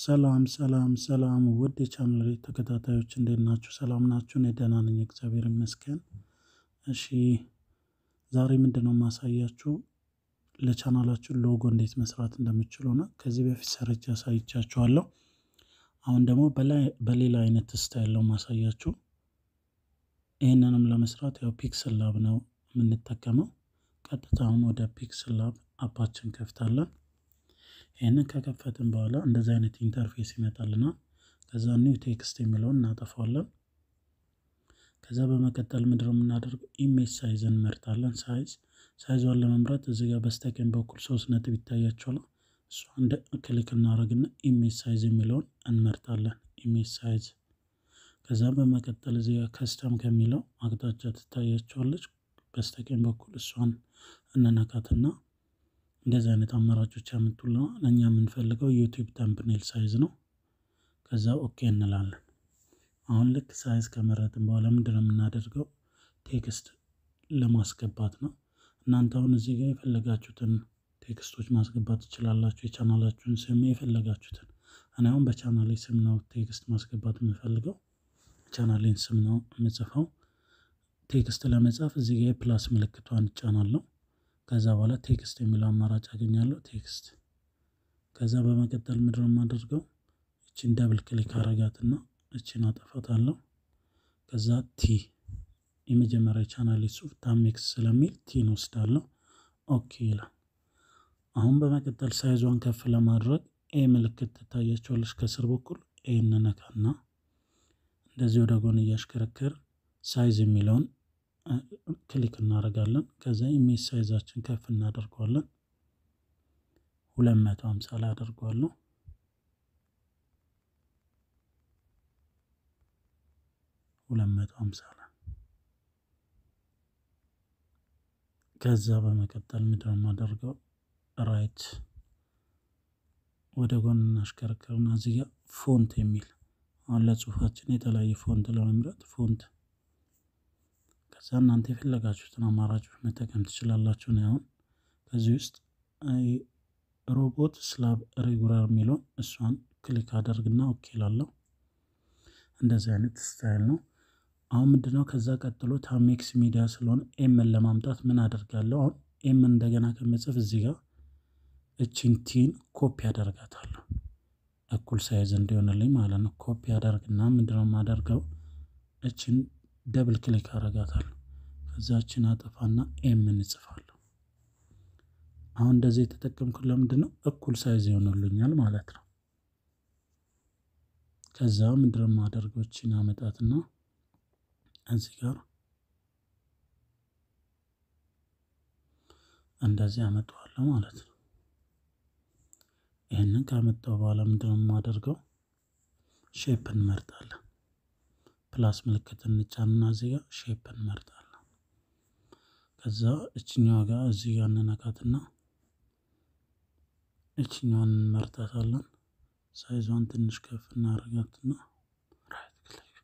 ሰላም ሰላም ሰላም ውድ የቻናሌ ተከታታዮች እንዴት ናችሁ? ሰላም ናችሁ? እኔ ደህና ነኝ፣ እግዚአብሔር ይመስገን። እሺ ዛሬ ምንድነው የማሳያችሁ ለቻናላችሁ ሎጎ እንዴት መስራት እንደምችሉ ነው። ከዚህ በፊት ሰርቼ አሳይቻችኋለሁ። አሁን ደግሞ በሌላ አይነት ስታይል ነው ማሳያችሁ። ይህንንም ለመስራት ያው ፒክስል ላብ ነው የምንጠቀመው። ቀጥታ አሁን ወደ ፒክስል ላብ አፓችን ከፍታለን። ይህንን ከከፈትን በኋላ እንደዚህ አይነት ኢንተርፌስ ይመጣልናል። ከዛ ኒው ቴክስት የሚለውን እናጠፋለን። ከዛ በመቀጠል ምንድነው የምናደርገው ኢሜጅ ሳይዝ እንመርጣለን። ሳይዝ ሳይዟን ለመምረጥ እዚህ ጋር በስተቀኝ በኩል ሶስት ነጥብ ይታያቸዋል። እሷ እንደ ክሊክ እናደርግና ኢሜጅ ሳይዝ የሚለውን እንመርጣለን። ኢሜጅ ሳይዝ ከዛ በመቀጠል እዚህ ጋር ከስተም ከሚለው አቅጣጫ ትታያቸዋለች በስተቀኝ በኩል እሷን እንነካትና እንደዚህ አይነት አማራጮች ያመጡልናል። እኛ የምንፈልገው ዩቲዩብ ተምብኔል ሳይዝ ነው። ከዛ ኦኬ እንላለን። አሁን ልክ ሳይዝ ከመረጥን በኋላ ምንድነው የምናደርገው ቴክስት ለማስገባት ነው። እናንተ አሁን እዚህ ጋር የፈለጋችሁትን ቴክስቶች ማስገባት ትችላላችሁ። የቻናላችሁን ስም የፈለጋችሁትን። እኔ አሁን በቻናሌ ስም ነው ቴክስት ማስገባት የምፈልገው። ቻናሌን ስም ነው የምጽፈው። ቴክስት ለመጻፍ እዚህ ጋር የፕላስ ምልክቷን እጫናለሁ። ከዛ በኋላ ቴክስት የሚለው አማራጭ አገኛለሁ። ቴክስት ከዛ በመቀጠል ምንድነው የማደርገው እችን ደብል ክሊክ አረጋትና እችን አጠፋታለሁ። ከዛ ቲ የመጀመሪያ ቻናል ጽሁፍ ታሜክስ ስለሚል ቲን ወስዳለሁ። ኦኬ ይላል። አሁን በመቀጠል ሳይዟን ከፍ ለማድረግ ኤ ምልክት ትታያቸዋለች ከስር በኩል ኤ እንነካና እንደዚህ ወደ ጎን እያሽከረከር ሳይዝ የሚለውን ክሊክ እናደርጋለን። ከዛ ኢሜጅ ሳይዛችን ከፍ እናደርገዋለን። ሁለት መቶ ሀምሳ ላይ አደርገዋለሁ። ሁለት መቶ ሀምሳ ላይ ከዛ በመቀጠል ምንድነው የማደርገው ራይት ወደ ጎን እናሽከረክርና እዚህ ጋር ፎንት የሚል አሁን ለጽሁፋችን የተለያየ ፎንት ለመምረጥ ፎንት ከዛ እናንተ የፈለጋችሁትን አማራጮች መጠቀም ትችላላችሁ። ነው አሁን ከዚህ ውስጥ ሮቦት ስላብ ሬጉላር የሚለውን እሷን ክሊክ አደርግና ኦኬ ላለሁ። እንደዚህ አይነት ስታይል ነው። አሁን ምንድነው ከዛ ቀጥሎ ታሜክስ ሚዲያ ስለሆነ ኤምን ለማምጣት ምን አደርጋለሁ? አሁን ኤምን እንደገና ከመጽፍ እዚህ ጋር እችን ቲን ኮፒ አደርጋታለሁ እኩል ሳይዝ እንዲሆንልኝ ማለት ነው። ኮፒ አደርግና ምንድነው የማደርገው እችን ደብል ክሊክ አረጋታለሁ። ከዛችን አጠፋና ኤምን እጽፋለሁ። አሁን እንደዚህ የተጠቀምኩት ለምንድን ነው እኩል ሳይዝ ይሆኑልኛል ማለት ነው። ከዛ ምንድነው የማደርገው እችን አመጣትና እዚህ ጋር እንደዚህ አመጣዋለሁ ማለት ነው። ይህንን ካመጣው በኋላ ምንድነው የማደርገው ሼፕ እንመርጣለን። ፕላስ ምልክት እንጫንና እዚህ ጋር ሼፕ እንመርጣለን። ከዛ እችኛዋ ጋር እዚህ ጋር እንነካትና እችኛዋን እንመርጣታለን። ሳይዟን ትንሽ ከፍ እናደርጋትና ራይት ክሊክ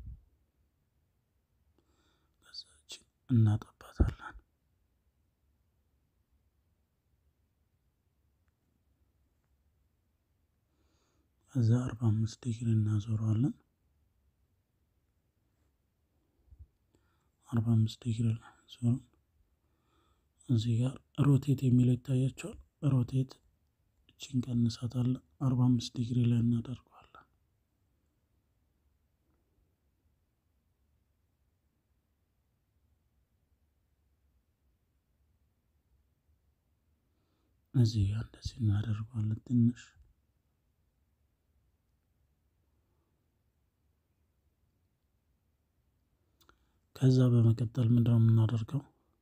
ከዛ እናጠባታለን። ከዛ አርባ አምስት ዲግሪ እናዞረዋለን። አርባ አምስት ዲግሪ ዞን እዚህ ጋር ሮቴት የሚለው ይታያቸዋል። ሮቴት እችን ቀንሳታለን። አርባ አምስት ዲግሪ ላይ እናደርገዋለን። እዚህ ጋር እንደዚህ እናደርገዋለን ትንሽ ከዛ በመቀጠል ምንድነው የምናደርገው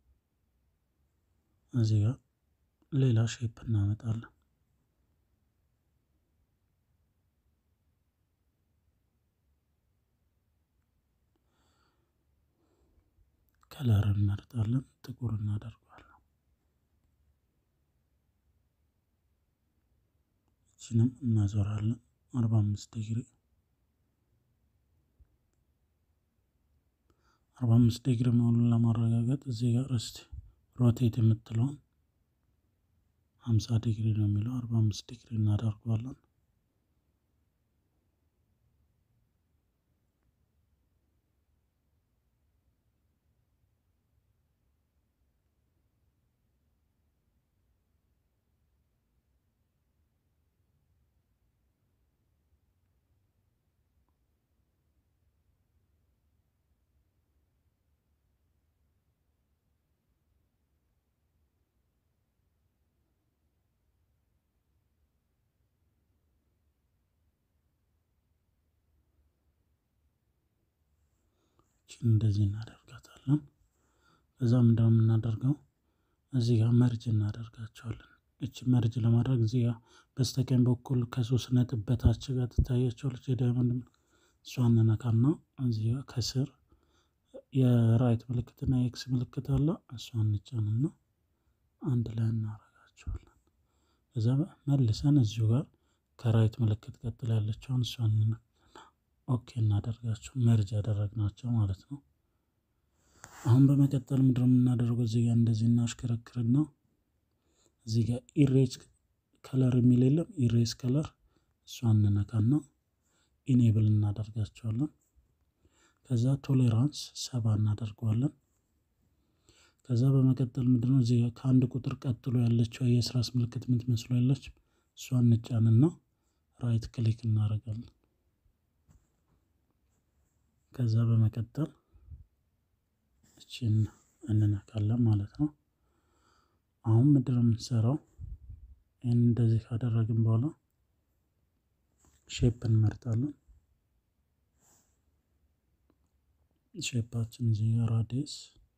እዚህ ጋር ሌላ ሼፕ እናመጣለን። ከለር እንመርጣለን፣ ጥቁር እናደርገዋለን። እችንም እናዞራለን አርባ አምስት ዲግሪ አርባ አምስት ዲግሪ መሆኑን ለማረጋገጥ እዚህ ጋር እስቲ ሮቴት የምትለውን ሀምሳ ዲግሪ ነው የሚለው አርባ አምስት ዲግሪ እናደርገዋለን። እችን እንደዚህ እናደርጋታለን። ከዛ ምንድነው የምናደርገው እዚህ ጋር መርጅ እናደርጋቸዋለን። እች መርጅ ለማድረግ እዚህ ጋር በስተቀኝ በኩል ከሶስት ነጥብ በታች ጋር ትታያቸዋለች የዳይመንድ እሷን እንነካና እዚህ ጋር ከስር የራይት ምልክትና የኤክስ ምልክት አለ። እሷን እንጫንና አንድ ላይ እናደርጋቸዋለን። ከዛ መልሰን እዚሁ ጋር ከራይት ምልክት ቀጥላ ያለችውን እሷን ኦኬ እናደርጋቸው መርጅ ያደረግናቸው ማለት ነው። አሁን በመቀጠል ምንድነው የምናደርገው እዚህ ጋር እንደዚህ እናሽከረክርና እዚህ ጋር ኢሬጅ ከለር የሚል የለም ኢሬዝ ከለር እሷን እንነካና ኢኔብል እናደርጋቸዋለን። ከዛ ቶሌራንስ ሰባ እናደርገዋለን። ከዛ በመቀጠል ምንድነው እዚህ ጋር ከአንድ ቁጥር ቀጥሎ ያለችው የስራስ ምልክት የምትመስሉ ያለች እሷን እንጫንና ራይት ክሊክ እናደርጋለን። ከዛ በመቀጠል እችን እንነካለን ማለት ነው። አሁን ምንድነው የምንሰራው? ይህን እንደዚህ ካደረግን በኋላ ሼፕ እንመርጣለን። ሼፓችን እዚህ ጋር ራዲየስ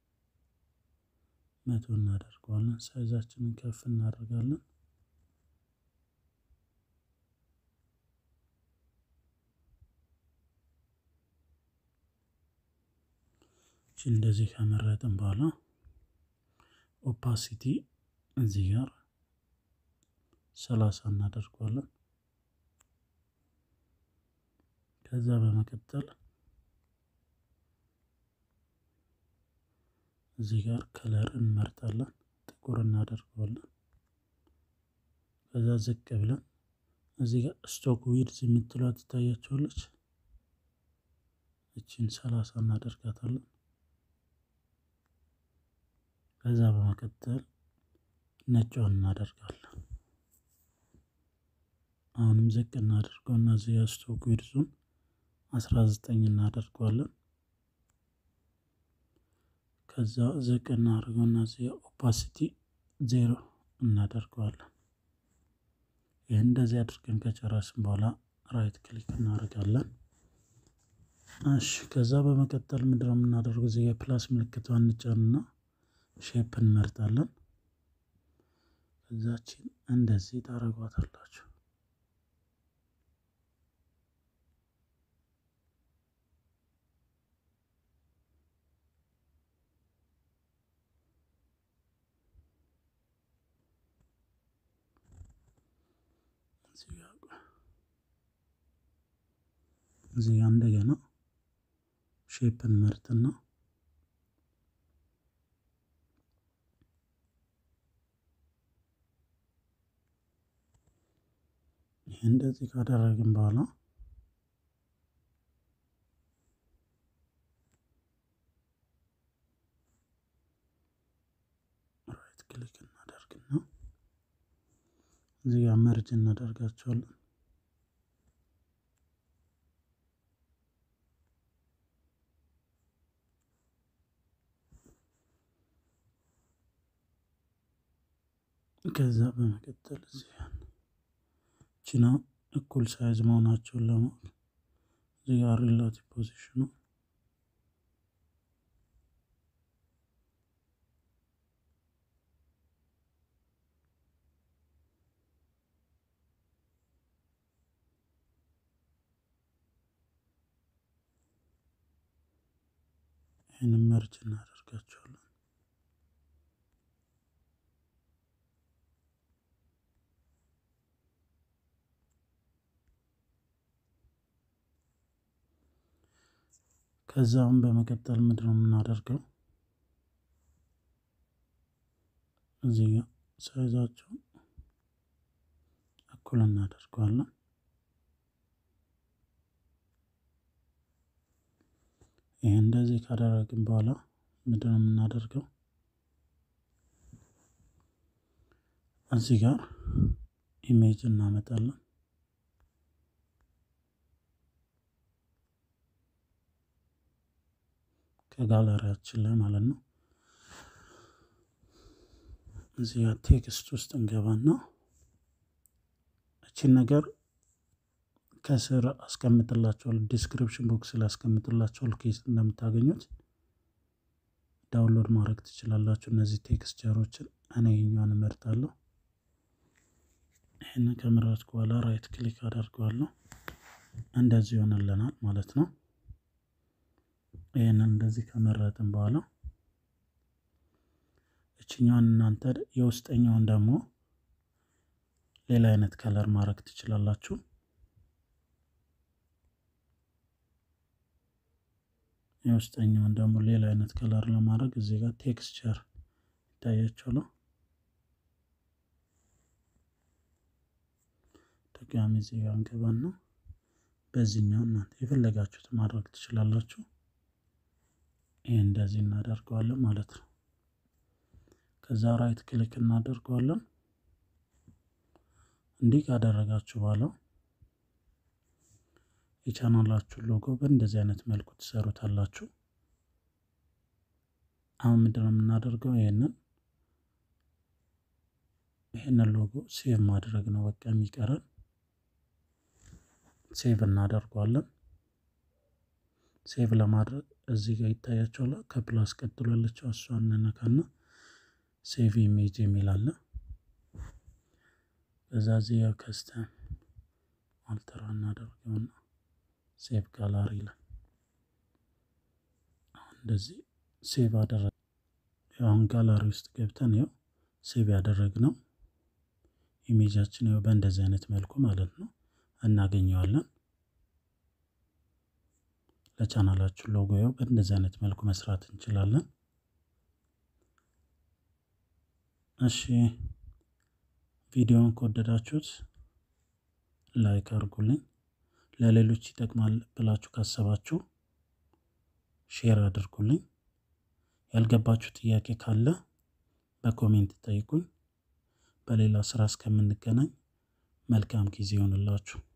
መቶ እናደርገዋለን። ሳይዛችንን ከፍ እናደርጋለን። እንደዚህ ከመረጥን በኋላ ኦፓሲቲ እዚህ ጋር ሰላሳ እናደርገዋለን። ከዛ በመቀጠል እዚህ ጋር ከለር እንመርጣለን፣ ጥቁር እናደርገዋለን። ከዛ ዝቅ ብለን እዚህ ጋር ስቶክ ዊድዝ የምትሏ ትታያቸዋለች። እችን ሰላሳ እናደርጋታለን። ከዛ በመቀጠል ነጯን እናደርጋለን። አሁንም ዝቅ እናደርገውና እዚህ ጋር ስቶክ ዊድዙን አስራ ዘጠኝ እናደርገዋለን። ከዛ ዝቅ እናደርገውና እዚህ ኦፓሲቲ ዜሮ እናደርገዋለን። ይህ እንደዚህ አድርገን ከጨረስን በኋላ ራይት ክሊክ እናደርጋለን። እሺ ከዛ በመቀጠል ምንድነው የምናደርገው? እዚህ የፕላስ ምልክቷን እንጫንና ሼፕ እንመርጣለን። ከዛችን እንደዚህ ታደርጓታላችሁ። እዚህ ጋር እንደገና ሼፕን መርጥና ይህ እንደዚህ ካደረግን በኋላ ራይት ክሊክ እናደርግና እዚህ ጋር መርጅ እናደርጋቸዋለን። ከዛ በመቀጠል እዚህ ችና እኩል ሳይዝ መሆናቸውን ለማወቅ እዚህ ጋር ሪላቲቭ ፖዚሽኑ ይህንን መርጅ እናደርጋቸዋለን። ከዛም በመቀጠል ምንድን ነው የምናደርገው? እዚህ ጋር ሳይዛቸው እኩል እናደርገዋለን። ይህ እንደዚህ ካደረግን በኋላ ምንድን ነው የምናደርገው? እዚህ ጋር ኢሜጅ እናመጣለን። ከጋለሪያችን ላይ ማለት ነው። እዚህ ጋር ቴክስት ውስጥ እንገባና እቺን ነገር ከስር አስቀምጥላችኋለሁ ዲስክሪፕሽን ቦክስ ላይ አስቀምጥላችኋለሁ ኬስ እንደምታገኙት ዳውንሎድ ማድረግ ትችላላችሁ። እነዚህ ቴክስቸሮችን እኔ የኛውን እመርጣለሁ። ይህንን ከመረጥኩ በኋላ ራይት ክሊክ አደርገዋለሁ። እንደዚህ ይሆንልናል ማለት ነው። ይህንን እንደዚህ ከመረጥን በኋላ እችኛዋን እናንተ የውስጠኛውን ደግሞ ሌላ አይነት ከለር ማድረግ ትችላላችሁ። የውስጠኛውን ደግሞ ሌላ አይነት ከለር ለማድረግ እዚህ ጋር ቴክስቸር ይታያችኋል። ድጋሚ እዚህ ጋር እንገባና በዚህኛው እናንተ የፈለጋችሁት ማድረግ ትችላላችሁ። ይህ እንደዚህ እናደርገዋለን ማለት ነው። ከዛ ራይት ክሊክ እናደርገዋለን። እንዲህ ካደረጋችሁ በኋላ የቻናላችሁን ሎጎ በእንደዚህ አይነት መልኩ ትሰሩታላችሁ። አሁን ምንድነው የምናደርገው? ይሄንን ይሄንን ሎጎ ሴቭ ማድረግ ነው በቃ የሚቀረን። ሴቭ እናደርገዋለን። ሴቭ ለማድረግ እዚህ ጋር ይታያችኋል። ከፕላስ ቀጥሎ ያለችው እሷን እንነካና ሴቭ ኢሜጅ የሚል አለ። ከዛ እዚህ ጋር ከስተን አልተራ እናደርገውና ሴቭ ጋላሪ ይላል። አሁን እንደዚህ ሴቭ አደረግ አሁን ጋላሪ ውስጥ ገብተን ይኸው ሴቭ ያደረግነው ኢሜጃችን ይኸው በእንደዚህ አይነት መልኩ ማለት ነው እናገኘዋለን። ለቻናላችሁ ሎጎ ይኸው በእንደዚህ አይነት መልኩ መስራት እንችላለን። እሺ ቪዲዮውን ከወደዳችሁት ላይክ አድርጉልኝ። ለሌሎች ይጠቅማል ብላችሁ ካሰባችሁ ሼር አድርጉልኝ። ያልገባችሁ ጥያቄ ካለ በኮሜንት ጠይቁኝ። በሌላ ስራ እስከምንገናኝ መልካም ጊዜ ይሆንላችሁ።